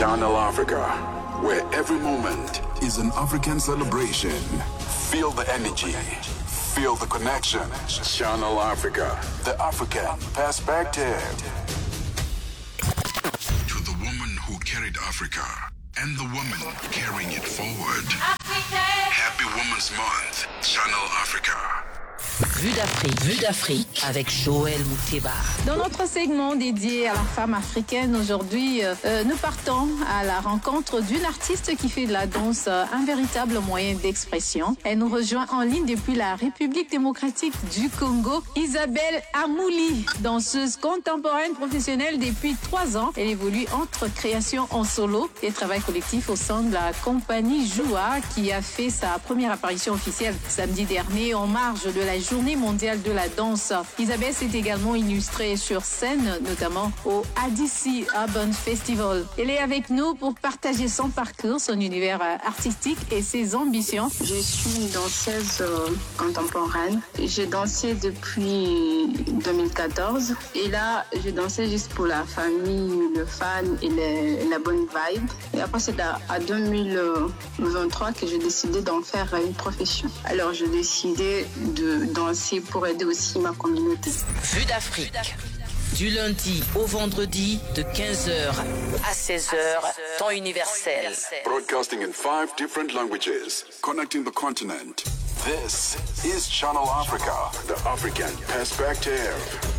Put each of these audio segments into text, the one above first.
Channel Africa, where every moment is an African celebration. Feel the energy, feel the connection. Channel Africa, the African perspective. To the woman who carried Africa and the woman carrying it forward. Happy Women's Month, Channel Africa. Vue d'Afrique, vue d'Afrique avec Joël Mouteba. Dans notre segment dédié à la femme africaine, aujourd'hui, euh, euh, nous partons à la rencontre d'une artiste qui fait de la danse euh, un véritable moyen d'expression. Elle nous rejoint en ligne depuis la République démocratique du Congo, Isabelle Amouli, danseuse contemporaine professionnelle depuis trois ans. Elle évolue entre création en solo et travail collectif au sein de la compagnie Joua, qui a fait sa première apparition officielle samedi dernier en marge de la Journée mondiale de la danse. Isabelle s'est également illustrée sur scène, notamment au ADC Urban Festival. Elle est avec nous pour partager son parcours, son univers euh, artistique et ses ambitions. Je suis une danseuse euh, contemporaine. J'ai dansé depuis 2014 et là, je dansais juste pour la famille, le fan et le- la bonne vibe. Et après, c'est à, à 2023 que j'ai décidé d'en faire une profession. Alors, j'ai décidé de danser pour aider aussi ma communauté. Vue d'Afrique. Du lundi au vendredi de 15h à 16h, temps universel. Broadcasting in five different languages, connecting the continent. This is Channel Africa, the African perspective.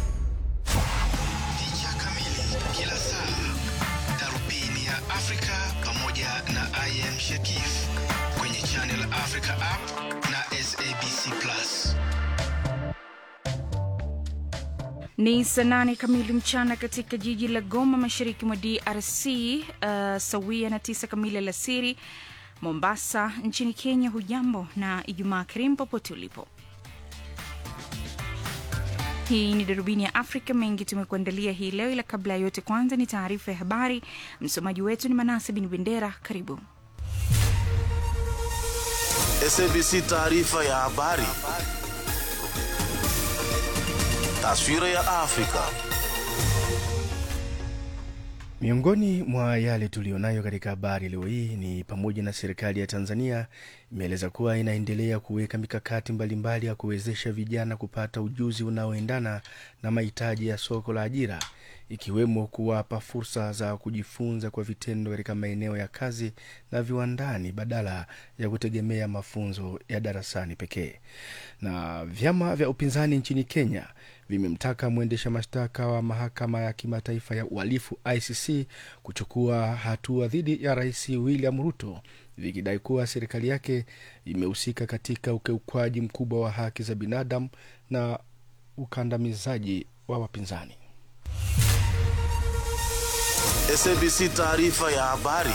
Picha kamili kila saa, darubini ya Afrika pamoja na IM Shakif kwenye Channel Africa app na SABC Plus. Ni saa nane kamili mchana katika jiji la Goma, mashariki mwa DRC, uh, sawia na tisa kamili alasiri Mombasa nchini Kenya. Hujambo na Ijumaa karimu popote ulipo. Hii ni darubini ya Afrika. Mengi tumekuandalia hii leo, ila kabla ya yote, kwanza ni taarifa ya habari. Msomaji wetu ni Manase Bin Bendera. Karibu. SABC taarifa ya habari. Taswira ya Afrika. Miongoni mwa yale tuliyonayo katika habari leo hii ni pamoja na serikali ya Tanzania imeeleza kuwa inaendelea kuweka mikakati mbalimbali ya kuwezesha vijana kupata ujuzi unaoendana na mahitaji ya soko la ajira, ikiwemo kuwapa fursa za kujifunza kwa vitendo katika maeneo ya kazi na viwandani badala ya kutegemea mafunzo ya darasani pekee. Na vyama vya upinzani nchini Kenya vimemtaka mwendesha mashtaka wa mahakama ya kimataifa ya uhalifu ICC kuchukua hatua dhidi ya rais William Ruto vikidai kuwa serikali yake imehusika katika ukiukwaji mkubwa wa haki za binadamu na ukandamizaji wa wapinzani. SABC taarifa ya habari.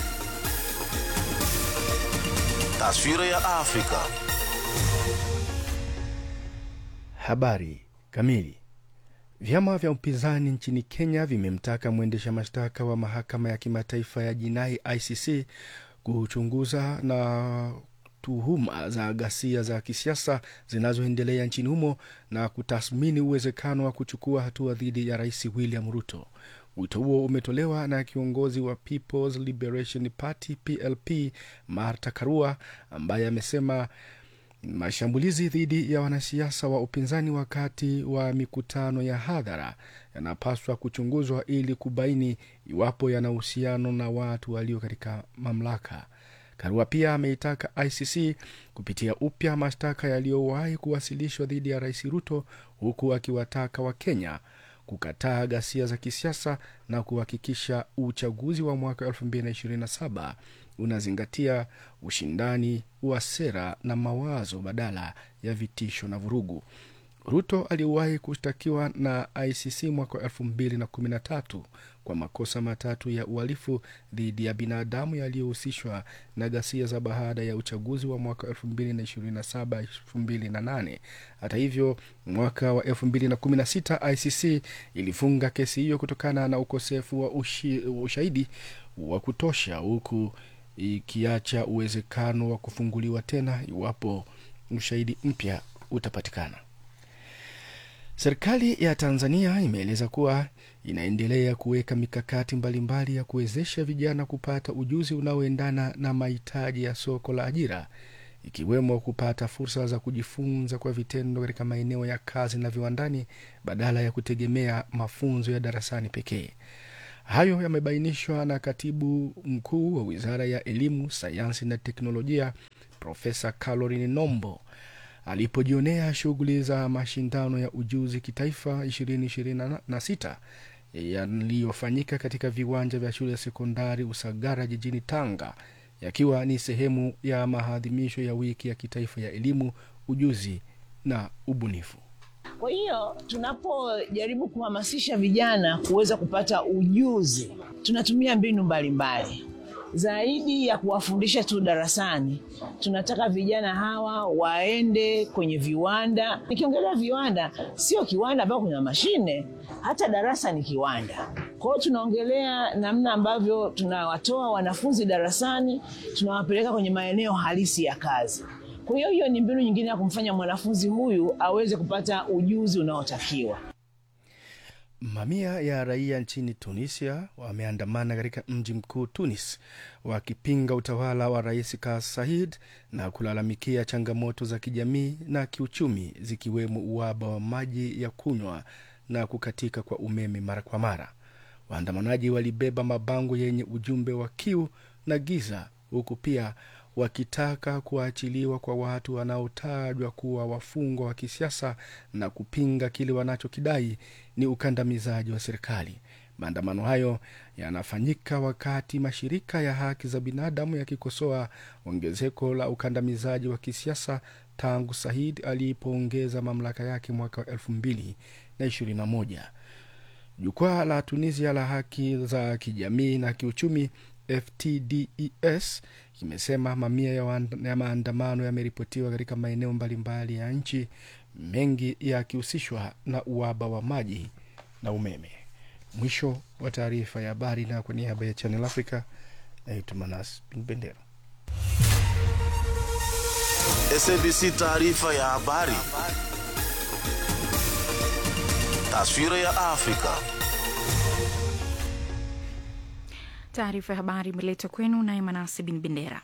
Taswira ya Afrika. Habari kamili. Vyama vya upinzani nchini Kenya vimemtaka mwendesha mashtaka wa mahakama ya kimataifa ya jinai ICC kuchunguza na tuhuma za ghasia za kisiasa zinazoendelea nchini humo na kutathmini uwezekano wa kuchukua hatua dhidi ya rais William Ruto. Wito huo umetolewa na kiongozi wa People's Liberation Party PLP Martha Karua ambaye amesema mashambulizi dhidi ya wanasiasa wa upinzani wakati wa mikutano ya hadhara yanapaswa kuchunguzwa ili kubaini iwapo yana uhusiano na watu walio katika mamlaka. Karua pia ameitaka ICC kupitia upya mashtaka yaliyowahi kuwasilishwa dhidi ya rais Ruto, huku akiwataka Wakenya kukataa ghasia za kisiasa na kuhakikisha uchaguzi wa mwaka 2027 unazingatia ushindani wa sera na mawazo badala ya vitisho na vurugu. Ruto aliwahi kushtakiwa na ICC mwaka wa 2013 kwa makosa matatu ya uhalifu dhidi ya binadamu yaliyohusishwa na ghasia za baada ya uchaguzi wa mwaka 2027 2008. Hata hivyo, mwaka wa 2016 ICC ilifunga kesi hiyo kutokana na ukosefu wa ushi, ushahidi wa kutosha huku ikiacha uwezekano wa kufunguliwa tena iwapo ushahidi mpya utapatikana. Serikali ya Tanzania imeeleza kuwa inaendelea kuweka mikakati mbalimbali ya kuwezesha vijana kupata ujuzi unaoendana na mahitaji ya soko la ajira, ikiwemo kupata fursa za kujifunza kwa vitendo katika maeneo ya kazi na viwandani badala ya kutegemea mafunzo ya darasani pekee. Hayo yamebainishwa na katibu mkuu wa Wizara ya Elimu, Sayansi na Teknolojia, Profesa Caroline Nombo alipojionea shughuli za mashindano ya ujuzi kitaifa 2026 yaliyofanyika katika viwanja vya shule ya sekondari Usagara jijini Tanga, yakiwa ni sehemu ya maadhimisho ya wiki ya kitaifa ya elimu, ujuzi na ubunifu. Kwa hiyo tunapojaribu kuhamasisha vijana kuweza kupata ujuzi, tunatumia mbinu mbalimbali mbali. Zaidi ya kuwafundisha tu darasani, tunataka vijana hawa waende kwenye viwanda. Nikiongelea viwanda, sio kiwanda ambao kuna mashine, hata darasa ni kiwanda. Kwa hiyo tunaongelea namna ambavyo tunawatoa wanafunzi darasani, tunawapeleka kwenye maeneo halisi ya kazi. Kwa hiyo hiyo ni mbinu nyingine ya kumfanya mwanafunzi huyu aweze kupata ujuzi unaotakiwa. Mamia ya raia nchini Tunisia wameandamana katika mji mkuu Tunis wakipinga utawala wa Rais Kais Saied na kulalamikia changamoto za kijamii na kiuchumi zikiwemo uhaba wa maji ya kunywa na kukatika kwa umeme mara kwa mara. Waandamanaji walibeba mabango yenye ujumbe wa kiu na giza, huku pia wakitaka kuachiliwa kwa watu wanaotajwa kuwa wafungwa wa kisiasa na kupinga kile wanachokidai ni ukandamizaji wa serikali. Maandamano hayo yanafanyika wakati mashirika ya haki za binadamu yakikosoa ongezeko la ukandamizaji wa kisiasa tangu Said alipoongeza mamlaka yake mwaka wa elfu mbili na ishirini na moja. Jukwaa la Tunisia la haki za kijamii na kiuchumi FTDES kimesema mamia ya, ya maandamano yameripotiwa katika maeneo mbalimbali ya nchi, mengi yakihusishwa na uhaba wa maji na umeme. Mwisho wa taarifa ya habari, na kwa niaba ya Channel Africa naitwa Manas Bin Bendera. SABC taarifa ya habari. Taswira ya Afrika. Taarifa ya habari imeletwa kwenu naye Manase Bin Bendera.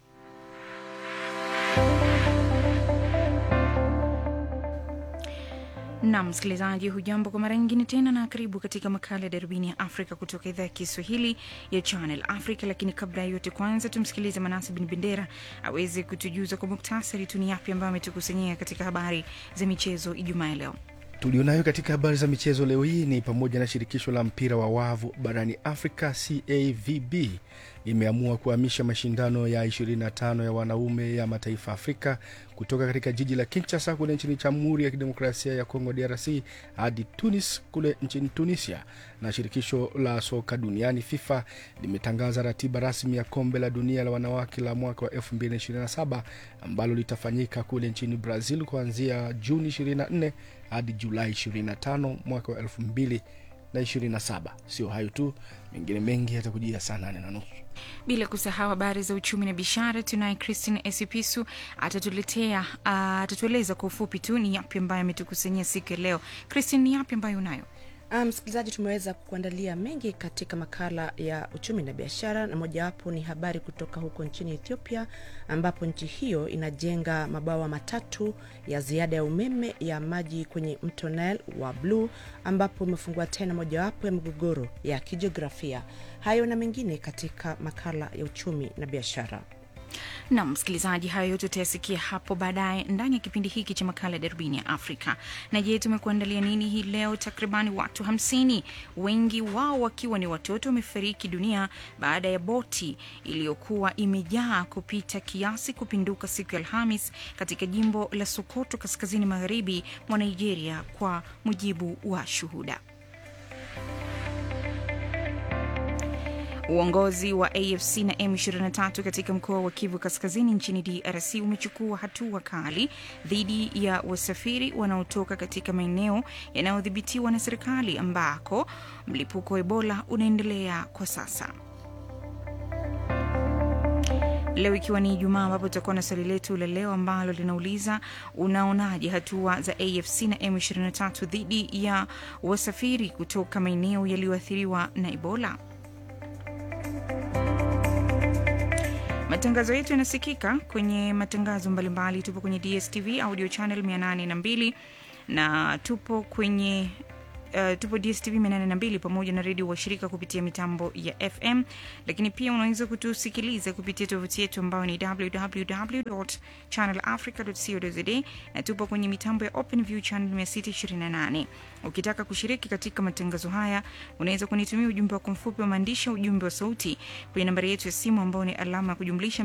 na msikilizaji, hujambo kwa mara nyingine tena, na karibu katika makala ya darubini ya Afrika kutoka idhaa ya Kiswahili ya Channel Africa. Lakini kabla ya yote, kwanza tumsikilize Manasi Bin Bendera aweze kutujuza kwa muktasari tu ni yapi ambayo ametukusanyia katika habari za michezo Ijumaa ya leo. Tulionayo katika habari za michezo leo hii ni pamoja na shirikisho la mpira wa wavu barani Afrika CAVB limeamua kuhamisha mashindano ya 25 ya wanaume ya mataifa Afrika kutoka katika jiji la Kinshasa kule nchini Jamhuri ya Kidemokrasia ya Kongo DRC hadi Tunis kule nchini Tunisia. Na shirikisho la soka duniani FIFA limetangaza ratiba rasmi ya kombe la dunia la wanawake la mwaka wa 2027 ambalo litafanyika kule nchini Brazil kuanzia Juni 24 hadi Julai 25 mwaka wa 2027. Sio hayo tu, mengine mengi yatakujia saa nane na nusu bila kusahau habari za uchumi na biashara. Tunaye Christine Esipisu atatuletea uh, atatueleza kwa ufupi tu ni yapi ambayo ametukusanyia siku ya leo. Christine, ni yapi ambayo unayo? Msikilizaji, um, tumeweza kuandalia mengi katika makala ya uchumi na biashara, na mojawapo ni habari kutoka huko nchini Ethiopia, ambapo nchi hiyo inajenga mabawa matatu ya ziada ya umeme ya maji kwenye mto Nile wa Blue, ambapo imefungua tena mojawapo ya migogoro ya kijiografia. Hayo na mengine katika makala ya uchumi na biashara. Na msikilizaji, hayo yote utayasikia hapo baadaye ndani ya kipindi hiki cha makala ya darubini ya Afrika. Na je, tumekuandalia nini hii leo? Takribani watu hamsini, wengi wao wakiwa ni watoto, wamefariki dunia baada ya boti iliyokuwa imejaa kupita kiasi kupinduka siku ya Alhamis katika jimbo la Sokoto, kaskazini magharibi mwa Nigeria, kwa mujibu wa shuhuda. Uongozi wa AFC na M23 katika mkoa wa Kivu Kaskazini nchini DRC umechukua hatua kali dhidi ya wasafiri wanaotoka katika maeneo yanayodhibitiwa na serikali ambako mlipuko wa Ebola unaendelea kwa sasa. leo ikiwa ni Ijumaa, ambapo tutakuwa na swali letu la leo ambalo linauliza unaonaje hatua za AFC na M23 dhidi ya wasafiri kutoka maeneo yaliyoathiriwa na Ebola. Matangazo yetu yanasikika kwenye matangazo mbalimbali. Tupo kwenye DSTV audio channel 802 na tupo kwenye Uh, tupo DSTV 802 pamoja na redio washirika kupitia mitambo ya FM, lakini pia unaweza kutusikiliza kupitia tovuti yetu ambayo ni www.channelafrica.co.za na tupo kwenye mitambo ya OpenView channel 628. Ukitaka kushiriki katika matangazo haya, unaweza kunitumia ujumbe wako mfupi wa maandishi, ujumbe wa sauti kwenye nambari yetu ya simu ambayo ni alama ya kujumlisha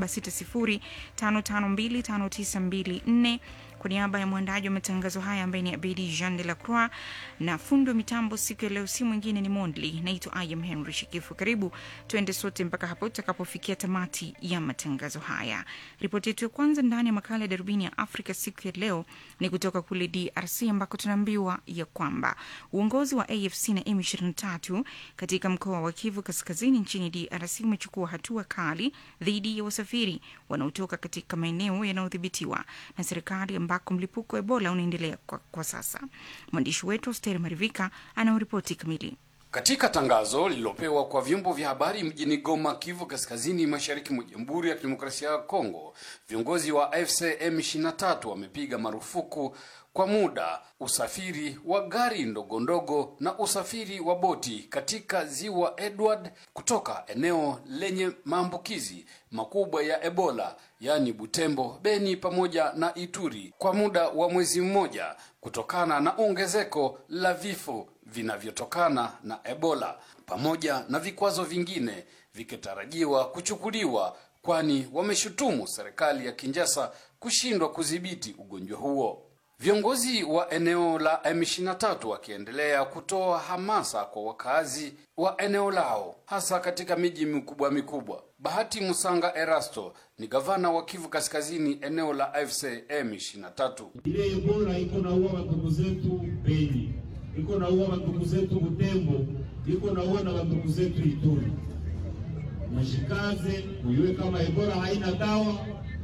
276055259254 kwa niaba ya mwandaji wa matangazo haya ambaye ni Abedi Jean de la Croix na fundi wa mitambo siku ya leo, si mwingine ni Mondli. Naitwa Ayam Henry Shikifu. Karibu tuende sote mpaka hapo tutakapofikia tamati ya matangazo haya. Ripoti yetu ya kwanza ndani ya makala ya darubini ya Afrika siku ya leo ni kutoka kule DRC ambako tunaambiwa ya kwamba uongozi wa AFC na M23 katika mkoa wa Kivu Kaskazini nchini DRC umechukua hatua kali dhidi ya wasafiri wanaotoka katika maeneo yanayodhibitiwa na serikali ambako mlipuko wa Ebola unaendelea kwa, kwa sasa. Mwandishi wetu Osteri Marivika anaoripoti kamili. Katika tangazo lililopewa kwa vyombo vya habari mjini Goma, Kivu Kaskazini, mashariki mwa Jamhuri ya Kidemokrasia ya Kongo, viongozi wa AFC M23 wamepiga marufuku kwa muda usafiri wa gari ndogo ndogo na usafiri wa boti katika ziwa Edward kutoka eneo lenye maambukizi makubwa ya Ebola, yaani Butembo, Beni pamoja na Ituri kwa muda wa mwezi mmoja kutokana na ongezeko la vifo vinavyotokana na Ebola pamoja na vikwazo vingine vikitarajiwa kuchukuliwa, kwani wameshutumu serikali ya Kinshasa kushindwa kudhibiti ugonjwa huo. Viongozi wa eneo la M23 wakiendelea kutoa hamasa kwa wakazi wa eneo lao hasa katika miji mikubwa mikubwa. Bahati Musanga Erasto ni gavana wa Kivu Kaskazini eneo la AFC M23. Ile Ebola iko naua wandugu zetu Beni, iko naua wandugu zetu Butembo, iko naua na wandugu zetu Ituri. Mshikaze muyue kama Ebola haina dawa,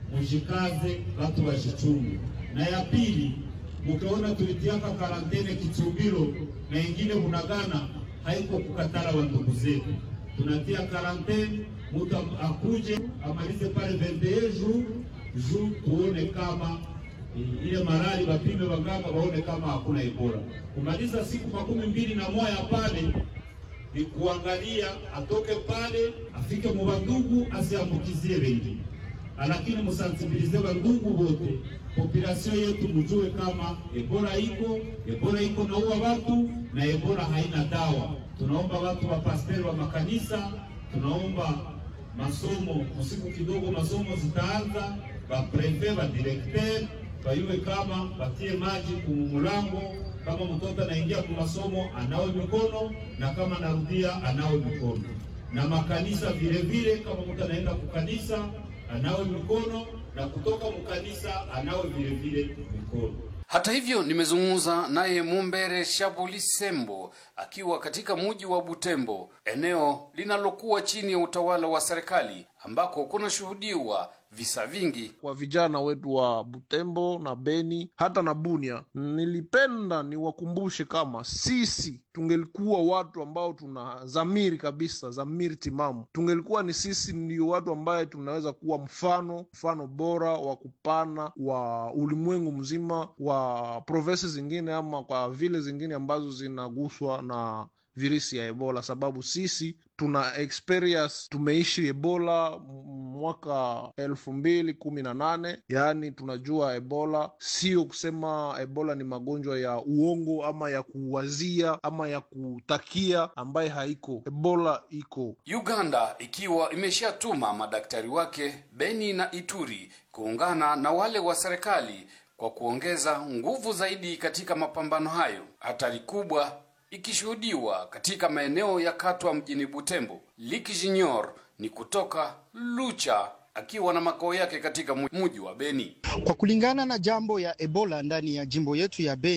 mshikaze watu washichungu. Na ya pili mukaona tulitiaka karantene Kitumbiro na ingine Bunagana, haiko kukatala wa ndugu zetu, tunatia karantene, mutu akuje amalize pale 21 jours ju tuone kama ile marali wapime waganga waone kama hakuna Ebola. Kumaliza siku makumi mbili na moja pale ni kuangalia atoke pale afike mu bandugu asiambukizie wengine, lakini musansibilize bandugu wote population yetu mjue kama Ebola iko, Ebola iko naua watu na Ebola haina dawa. Tunaomba watu wa pasteri wa makanisa, tunaomba masomo usiku kidogo, masomo zitaanza, ba prefet ba directeur bayue kama batie maji kumumulango, kama mtoto anaingia kwa masomo anawe mikono, na kama narudia anawe mikono, na makanisa vile vile, kama mtu anaenda kukanisa anawe mikono na kutoka mkanisa anawe vile vile mikono. Hata hivyo, nimezungumza naye Mumbere Shabuli Sembo akiwa katika mji wa Butembo, eneo linalokuwa chini ya utawala wa serikali ambako kunashuhudiwa visa vingi kwa vijana wetu wa Butembo na Beni hata na Bunia. Nilipenda niwakumbushe kama sisi tungelikuwa watu ambao tuna dhamiri kabisa, dhamiri timamu, tungelikuwa ni sisi ndio watu ambaye tunaweza kuwa mfano, mfano bora wa kupana wa ulimwengu mzima wa provinsi zingine ama kwa vile zingine ambazo zinaguswa na virusi ya Ebola, sababu sisi tuna experience, tumeishi Ebola mwaka elfu mbili kumi na nane. Yaani tunajua Ebola, sio kusema Ebola ni magonjwa ya uongo ama ya kuwazia ama ya kutakia ambaye haiko. Ebola iko. Uganda ikiwa imeshatuma madaktari wake Beni na Ituri kuungana na wale wa serikali kwa kuongeza nguvu zaidi katika mapambano hayo. Hatari kubwa ikishuhudiwa katika maeneo ya Katwa mjini Butembo. Liki Junior ni kutoka Lucha akiwa na makao yake katika mji wa Beni. Kwa kulingana na jambo ya Ebola ndani ya jimbo yetu ya Beni,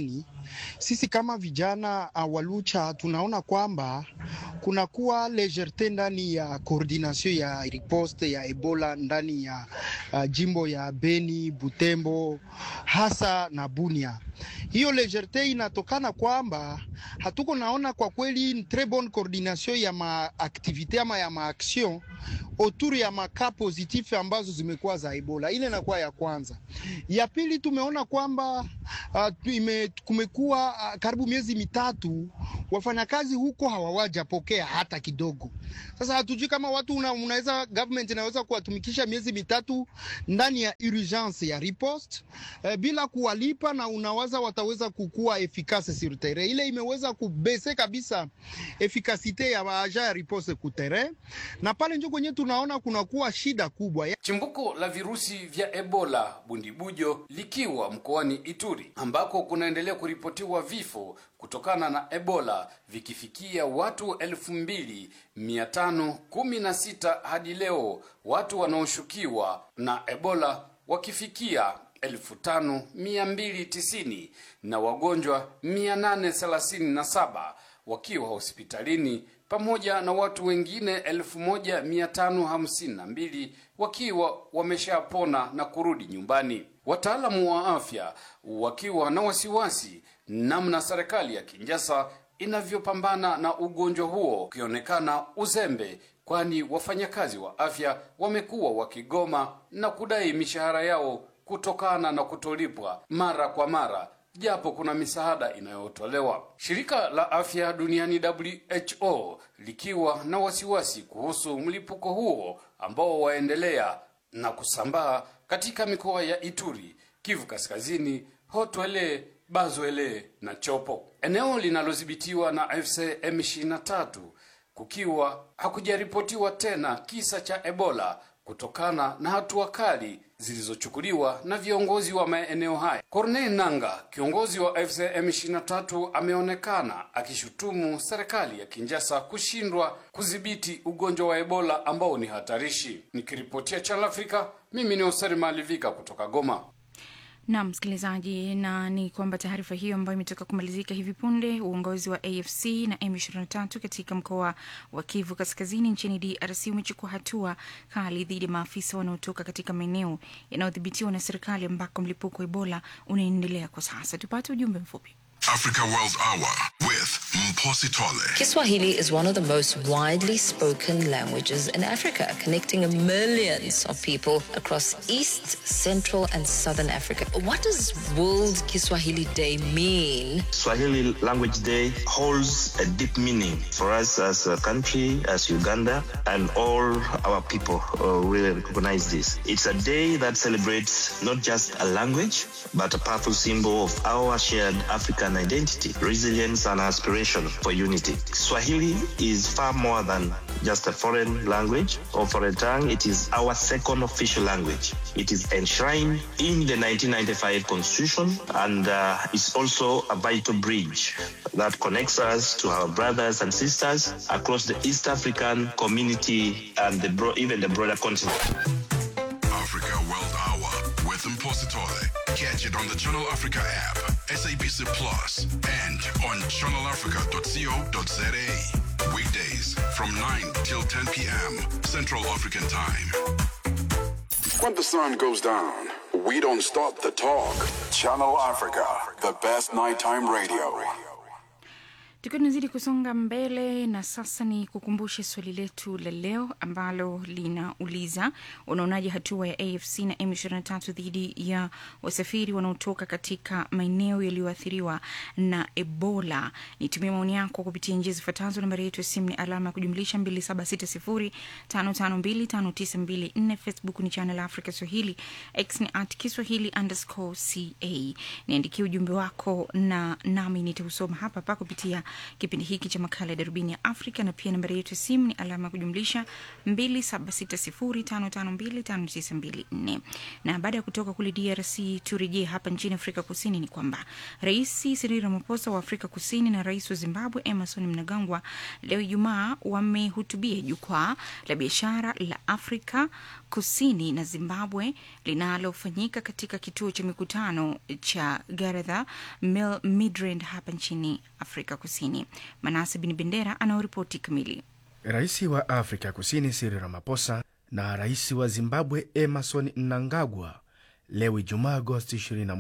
sisi kama vijana uh, wa Lucha tunaona kwamba kunakuwa lejerte ndani ya coordination ya riposte ya Ebola ndani ya uh, jimbo ya Beni, Butembo hasa na Bunia. Hiyo lejerte inatokana kwamba hatuko naona kwa kweli une très bonne coordination ya maaktivite ama ya maaction autour ya maka positif ambazo zimekuwa za Ebola. Ile inakuwa ya kwanza. Ya pili tumeona kwamba uh, ime, kumekuwa uh, karibu miezi mitatu wafanyakazi huko hawawajapokea hata kidogo. Sasa hatujui kama watu una, unaweza government inaweza kuwatumikisha miezi mitatu ndani ya urgence ya riposte eh, bila kuwalipa na unawaza wataweza kukua efikase sur terrain. Ile imeweza kubese kabisa efikasite ya waaja ya riposte ku terrain, na pale njo kwenye tunaona kunakuwa shida kubwa ya... Chimbuko la virusi vya Ebola bundibujo likiwa mkoani Ituri ambako kunaendelea kuripotiwa vifo kutokana na Ebola vikifikia watu elfu mbili mia tano kumi na sita hadi leo, watu wanaoshukiwa na Ebola wakifikia elfu tano mia mbili tisini na wagonjwa mia nane thelathini na saba wakiwa hospitalini pamoja na watu wengine elfu moja mia tano hamsini na mbili wakiwa wameshapona na kurudi nyumbani. Wataalamu wa afya wakiwa na wasiwasi namna serikali ya Kinshasa inavyopambana na ugonjwa huo, ukionekana uzembe, kwani wafanyakazi wa afya wamekuwa wakigoma na kudai mishahara yao kutokana na kutolipwa mara kwa mara japo kuna misaada inayotolewa. Shirika la Afya Duniani WHO likiwa na wasiwasi kuhusu mlipuko huo ambao waendelea na kusambaa katika mikoa ya Ituri, Kivu Kaskazini, Hotwele, Bazwele na Chopo, eneo linalodhibitiwa na AFC M23, kukiwa hakujaripotiwa tena kisa cha Ebola kutokana na hatua kali zilizochukuliwa na viongozi wa maeneo haya. Corneille Nanga, kiongozi wa AFC M23, ameonekana akishutumu serikali ya Kinshasa kushindwa kudhibiti ugonjwa wa Ebola ambao ni hatarishi. Nikiripotia Channel Africa, mimi ni Oseri Malivika kutoka Goma. Naam msikilizaji, na ni kwamba taarifa hiyo ambayo imetoka kumalizika hivi punde, uongozi wa AFC na M23 katika mkoa wa Kivu Kaskazini nchini DRC umechukua hatua kali dhidi ya maafisa wanaotoka katika maeneo yanayodhibitiwa na serikali ambako mlipuko wa Ebola unaendelea kwa sasa. Tupate ujumbe mfupi. Africa World Hour with Mposi Tole. Kiswahili is one of the most widely spoken languages in Africa, connecting millions of people across East, Central, and Southern Africa. What does World Kiswahili Day mean? Swahili Language Day holds a deep meaning for us as a country, as Uganda, and all our people uh, really recognize this. It's a day that celebrates not just a language, but a powerful symbol of our shared African identity, resilience, and aspiration for unity. Swahili is far more than just a foreign language or foreign tongue. It is our second official language. It is enshrined in the 1995 Constitution and uh, is also a vital bridge that connects us to our brothers and sisters across the East African community and the bro- even the broader continent. Africa World Hour with Mposi Tole. Catch it on the Channel Africa app, SABC Plus, and on channelafrica.co.za. Weekdays from 9 till 10 p.m. Central African Time. When the sun goes down, we don't stop the talk. Channel Africa, the best nighttime radio. Tukiwa tunazidi kusonga mbele, na sasa ni kukumbushe swali letu la leo ambalo linauliza unaonaje hatua ya AFC na M23 dhidi ya wasafiri wanaotoka katika maeneo yaliyoathiriwa na Ebola? Nitumie maoni yako kupitia njia zifuatazo. Nambari yetu ya simu ni alama ya kujumlisha 276055259254. Facebook ni Channel Africa Swahili, X ni at Kiswahili underscore ca. Niandikie ujumbe wako na nami nitausoma hapa hapa kupitia kipindi hiki cha makala ya darubini ya Afrika, na pia nambari yetu ya simu ni alama ya kujumlisha 2760552594. Na baada ya kutoka kule DRC, turejee hapa nchini Afrika Kusini. Ni kwamba Rais Cyril Ramaphosa wa Afrika Kusini na rais wa Zimbabwe Emerson Mnangagwa leo Ijumaa wamehutubia jukwaa la biashara la Afrika Kusini na Zimbabwe linalofanyika katika kituo cha mikutano cha Garetha Midrand hapa nchini Afrika Kusini. Manase Bin Bendera anaoripoti kamili. Rais wa Afrika Kusini Cyril Ramaphosa na rais wa Zimbabwe Emerson Mnangagwa leo Ijumaa Agosti 21,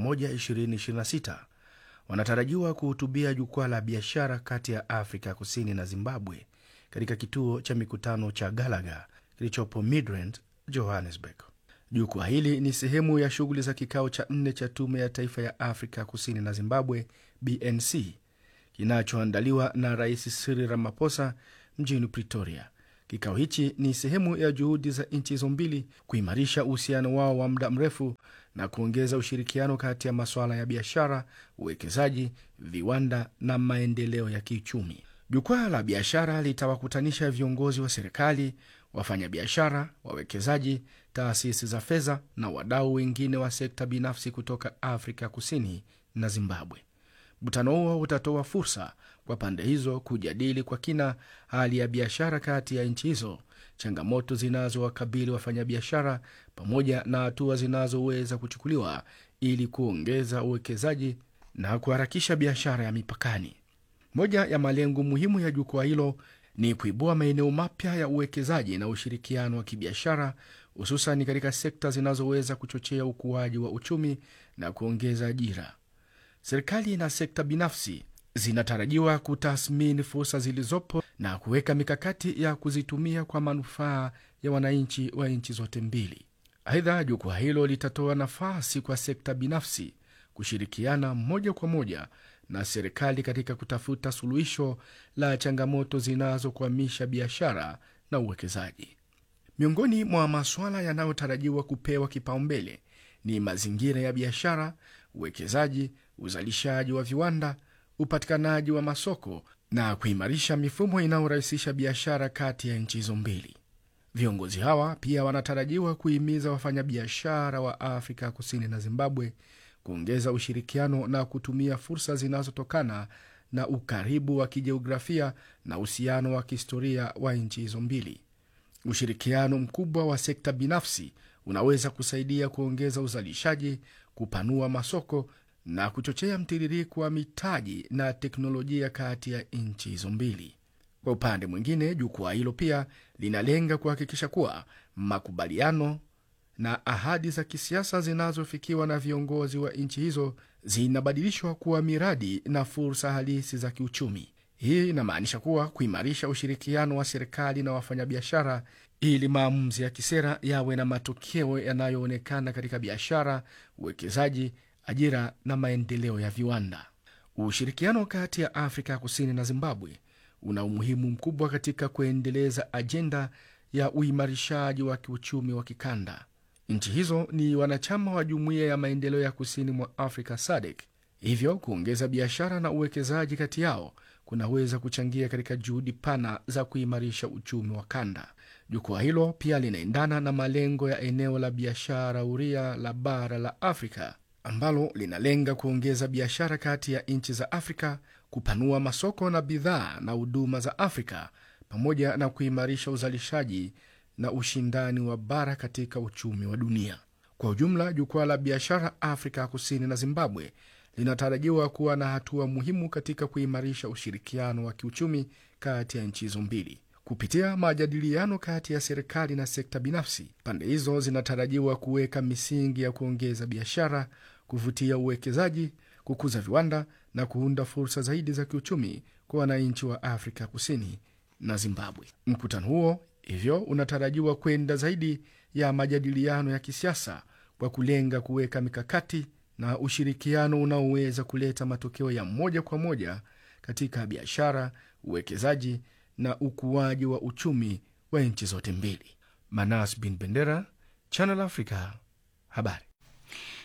2026 wanatarajiwa kuhutubia jukwaa la biashara kati ya Afrika Kusini na Zimbabwe katika kituo cha mikutano cha Gallagher kilichopo Midrand, Johannesburg. Jukwaa hili ni sehemu ya shughuli za kikao cha nne cha Tume ya Taifa ya Afrika Kusini na Zimbabwe, BNC, kinachoandaliwa na Rais Cyril Ramaphosa mjini Pretoria. Kikao hichi ni sehemu ya juhudi za nchi hizo mbili kuimarisha uhusiano wao wa muda mrefu na kuongeza ushirikiano kati ya masuala ya biashara, uwekezaji, viwanda na maendeleo ya kiuchumi. Jukwaa la biashara litawakutanisha viongozi wa serikali, wafanyabiashara, wawekezaji, taasisi za fedha na wadau wengine wa sekta binafsi kutoka Afrika Kusini na Zimbabwe. Mkutano huo utatoa fursa kwa pande hizo kujadili kwa kina hali ya biashara kati ya nchi hizo, changamoto zinazowakabili wafanyabiashara, pamoja na hatua zinazoweza kuchukuliwa ili kuongeza uwekezaji na kuharakisha biashara ya mipakani. Moja ya malengo muhimu ya jukwaa hilo ni kuibua maeneo mapya ya uwekezaji na ushirikiano wa kibiashara, hususan katika sekta zinazoweza kuchochea ukuaji wa uchumi na kuongeza ajira. Serikali na sekta binafsi zinatarajiwa kutathmini fursa zilizopo na kuweka mikakati ya kuzitumia kwa manufaa ya wananchi wa nchi zote mbili. Aidha, jukwaa hilo litatoa nafasi kwa sekta binafsi kushirikiana moja kwa moja na serikali katika kutafuta suluhisho la changamoto zinazokwamisha biashara na uwekezaji. Miongoni mwa masuala yanayotarajiwa kupewa kipaumbele ni mazingira ya biashara, uwekezaji, uzalishaji wa viwanda, upatikanaji wa masoko na kuimarisha mifumo inayorahisisha biashara kati ya nchi hizo mbili. Viongozi hawa pia wanatarajiwa kuhimiza wafanyabiashara wa Afrika Kusini na Zimbabwe kuongeza ushirikiano na kutumia fursa zinazotokana na ukaribu wa kijiografia na uhusiano wa kihistoria wa nchi hizo mbili. Ushirikiano mkubwa wa sekta binafsi unaweza kusaidia kuongeza uzalishaji, kupanua masoko na kuchochea mtiririko wa mitaji na teknolojia kati ya nchi hizo mbili. Kwa upande mwingine, jukwaa hilo pia linalenga kuhakikisha kuwa makubaliano na ahadi za kisiasa zinazofikiwa na viongozi wa nchi hizo zinabadilishwa kuwa miradi na fursa halisi za kiuchumi. Hii inamaanisha kuwa kuimarisha ushirikiano wa serikali na wafanyabiashara ili maamuzi ya kisera yawe na matokeo yanayoonekana katika biashara, uwekezaji, ajira na maendeleo ya viwanda. Ushirikiano kati ya Afrika Kusini na Zimbabwe una umuhimu mkubwa katika kuendeleza ajenda ya uimarishaji wa kiuchumi wa kikanda. Nchi hizo ni wanachama wa Jumuiya ya Maendeleo ya Kusini mwa Afrika SADC, hivyo kuongeza biashara na uwekezaji kati yao kunaweza kuchangia katika juhudi pana za kuimarisha uchumi wa kanda. Jukwaa hilo pia linaendana na malengo ya eneo la biashara huria la bara la Afrika ambalo linalenga kuongeza biashara kati ya nchi za Afrika, kupanua masoko na bidhaa na huduma za Afrika, pamoja na kuimarisha uzalishaji na ushindani wa bara katika uchumi wa dunia kwa ujumla. Jukwaa la biashara Afrika Kusini na Zimbabwe linatarajiwa kuwa na hatua muhimu katika kuimarisha ushirikiano wa kiuchumi kati ya nchi hizo mbili kupitia majadiliano kati ya serikali na sekta binafsi. Pande hizo zinatarajiwa kuweka misingi ya kuongeza biashara, kuvutia uwekezaji, kukuza viwanda na kuunda fursa zaidi za kiuchumi kwa wananchi wa Afrika Kusini na Zimbabwe. Mkutano huo hivyo unatarajiwa kwenda zaidi ya majadiliano ya kisiasa kwa kulenga kuweka mikakati na ushirikiano unaoweza kuleta matokeo ya moja kwa moja katika biashara, uwekezaji na ukuaji wa uchumi wa nchi zote mbili. Manas bin Bendera, Channel Africa, habari.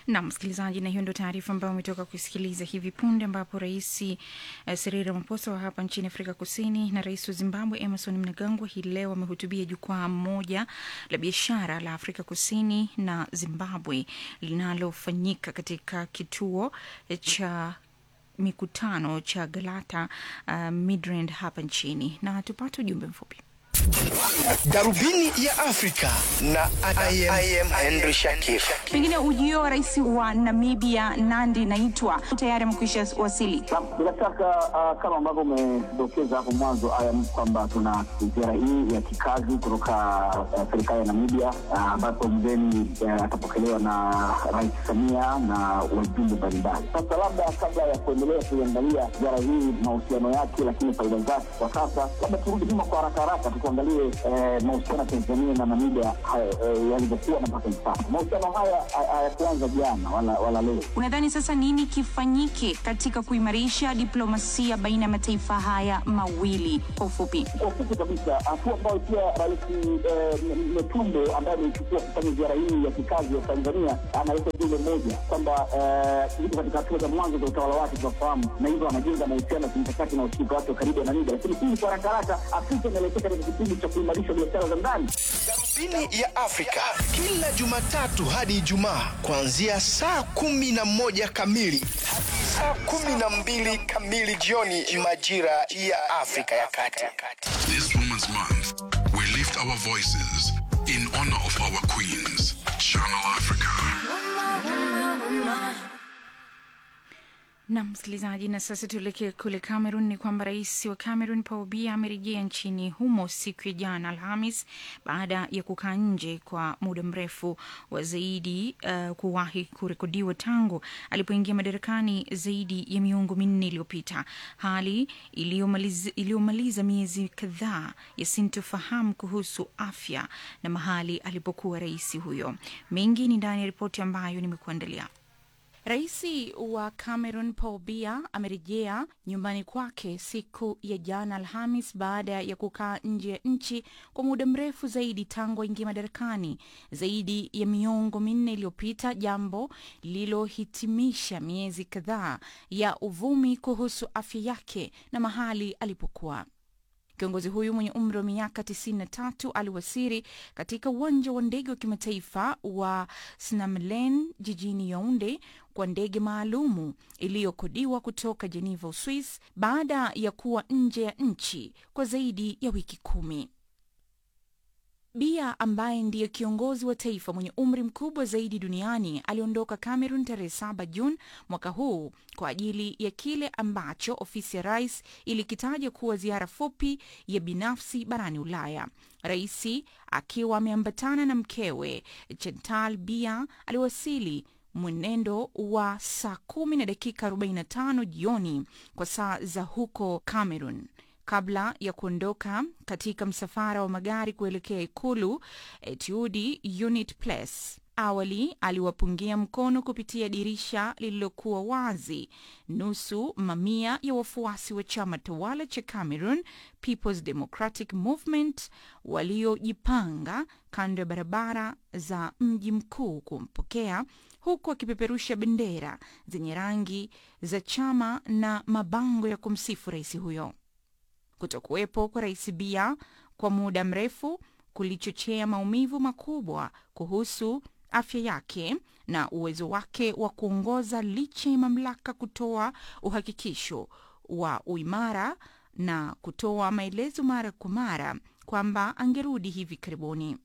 na msikilizaji, na hiyo ndio taarifa ambayo umetoka kusikiliza hivi punde, ambapo rais uh, Cyril Ramaphosa wa hapa nchini Afrika Kusini na rais wa Zimbabwe Emerson Mnangagwa hii leo wamehutubia jukwaa moja la biashara la Afrika Kusini na Zimbabwe linalofanyika katika kituo cha mikutano cha Galata uh, Midrand hapa nchini, na tupate ujumbe mfupi. Darubini ya Afrika na I am, I am Henry Shakif. Pengine ujio wa rais wa Namibia Nandi Naitwa tayari amekwisha wasili. Bila shaka uh, kama ambavyo umedokeza hapo mwanzo ayam kwamba tuna ziara hii ya kikazi kutoka uh, serikali ya Namibia ambapo uh, mgeni uh, atapokelewa na Rais Samia na wajumbe mbalimbali. Sasa labda kabla ya kuendelea kuiangalia ziara hii mahusiano yake, lakini faida zake kwa sasa, labda turudi nyuma kwa haraka haraka tukuangalie eh, mahusiano ya Tanzania na Namibia eh, yalivyokuwa na mpaka hivi sasa. Mahusiano haya hayakuanza jana wala, wala leo. Unadhani sasa nini kifanyike katika kuimarisha diplomasia baina ya mataifa haya mawili? Kwa ufupi, kwa ufupi kabisa, hatua ambayo pia Rais eh, Metumbe ambaye ameichukua kufanya ziara hii ya kikazi ya Tanzania analeta ujumbe mmoja kwamba yuko katika hatua za mwanzo za utawala wake tunafahamu, na hivyo anajenga mahusiano ya kimkakati na ushirika wake wa karibu na Namibia, lakini hii kwa haraka haraka Afrika inaelekea katika kipindi cha kuimarisha biashara za ndani. Darubini ya Afrika kila Jumatatu hadi Ijumaa kuanzia saa kumi na moja kamili hadi saa kumi na mbili kamili jioni majira ya Afrika ya Kati. This Women's Month, we lift our voices in honor of our queens. Channel Africa. na msikilizaji, na sasa tuelekee kule Cameroon. Ni kwamba rais wa Cameroon Paul Biya amerejea nchini humo siku ya jana Alhamis baada ya kukaa nje kwa muda mrefu wa zaidi uh, kuwahi kurekodiwa tangu alipoingia madarakani zaidi ya miongo minne iliyopita, hali iliyomaliza miezi kadhaa ya sintofahamu kuhusu afya na mahali alipokuwa rais huyo. Mengi ni ndani ya ripoti ambayo nimekuandalia. Rais wa Cameroon Paul Biya amerejea nyumbani kwake siku ya jana Alhamis baada ya kukaa nje ya nchi kwa muda mrefu zaidi tangu aingia madarakani zaidi ya miongo minne iliyopita, jambo lililohitimisha miezi kadhaa ya uvumi kuhusu afya yake na mahali alipokuwa. Kiongozi huyu mwenye umri wa miaka 93 aliwasiri katika uwanja wa ndege wa kimataifa wa Snamlen jijini Yaounde kwa ndege maalumu iliyokodiwa kutoka Geneva, Uswis, baada ya kuwa nje ya nchi kwa zaidi ya wiki kumi. Biya ambaye ndiye kiongozi wa taifa mwenye umri mkubwa zaidi duniani aliondoka Cameroon tarehe 7 Juni mwaka huu kwa ajili ya kile ambacho ofisi ya rais ilikitaja kuwa ziara fupi ya binafsi barani Ulaya. Raisi akiwa ameambatana na mkewe Chantal Biya aliwasili mwenendo wa saa kumi na dakika 45 jioni kwa saa za huko Cameroon kabla ya kuondoka katika msafara wa magari kuelekea ikulu Etude Unit Place. Awali aliwapungia mkono kupitia dirisha lililokuwa wazi nusu mamia ya wafuasi wa chama tawala cha Cameroon People's Democratic Movement waliojipanga kando ya barabara za mji mkuu kumpokea huku akipeperusha bendera zenye rangi za chama na mabango ya kumsifu rais huyo. Kutokuwepo kwa rais Biya kwa muda mrefu kulichochea maumivu makubwa kuhusu afya yake na uwezo wake wa kuongoza licha ya mamlaka kutoa uhakikisho wa uimara na kutoa maelezo mara kwa mara kwamba angerudi hivi karibuni.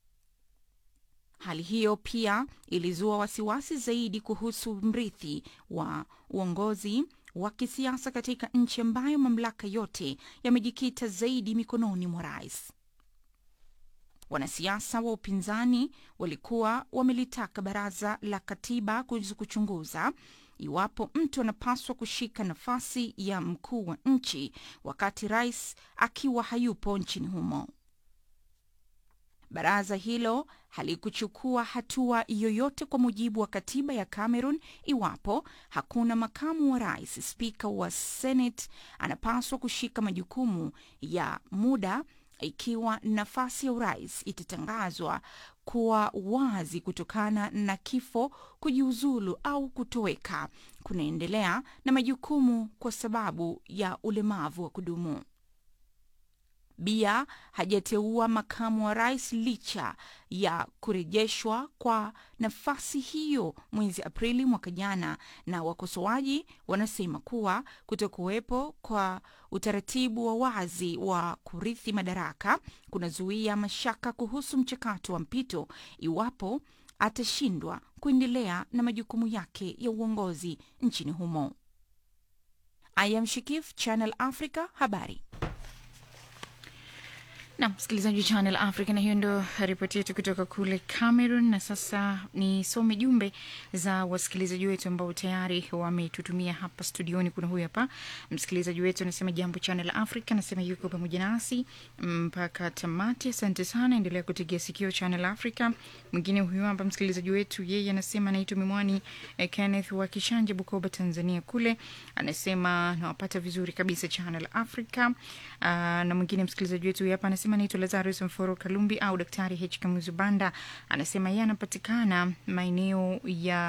Hali hiyo pia ilizua wasiwasi zaidi kuhusu mrithi wa uongozi wa kisiasa katika nchi ambayo mamlaka yote yamejikita zaidi mikononi mwa rais. Wanasiasa wa upinzani walikuwa wamelitaka baraza la katiba kuchunguza iwapo mtu anapaswa kushika nafasi ya mkuu wa nchi wakati rais akiwa hayupo nchini humo. Baraza hilo halikuchukua hatua yoyote kwa mujibu wa katiba ya Cameroon iwapo hakuna makamu wa rais. Spika wa Senate anapaswa kushika majukumu ya muda ikiwa nafasi ya urais itatangazwa kuwa wazi kutokana na kifo, kujiuzulu au kutoweka, kunaendelea na majukumu kwa sababu ya ulemavu wa kudumu. Bia hajateua makamu wa rais licha ya kurejeshwa kwa nafasi hiyo mwezi Aprili mwaka jana, na wakosoaji wanasema kuwa kutokuwepo kwa utaratibu wa wazi wa kurithi madaraka kunazuia mashaka kuhusu mchakato wa mpito iwapo atashindwa kuendelea na majukumu yake ya uongozi nchini humo. I am Shikif, Channel Africa, habari na msikilizaji wa Channel Africa, na hiyo ndo ripoti yetu kutoka kule Cameroon. Na sasa nisome jumbe za wasikilizaji wetu ambao tayari wametutumia hapa studioni. Kuna huyu hapa msikilizaji wetu anasema, jambo Channel Africa, anasema yuko pamoja nasi mpaka tamati. Asante sana, endelea kutegea sikio Channel Africa. Mwingine huyu hapa msikilizaji wetu, yeye anasema anaitwa Mimwani eh, Kenneth wa Kishanje, Bukoba, Tanzania kule, anasema nawapata vizuri kabisa Channel Africa. Uh, na mwingine msikilizaji wetu hapa anasema anaitwa Lazarus Mforo Kalumbi au Daktari H Kamuzu Banda, anasema yeye anapatikana maeneo ya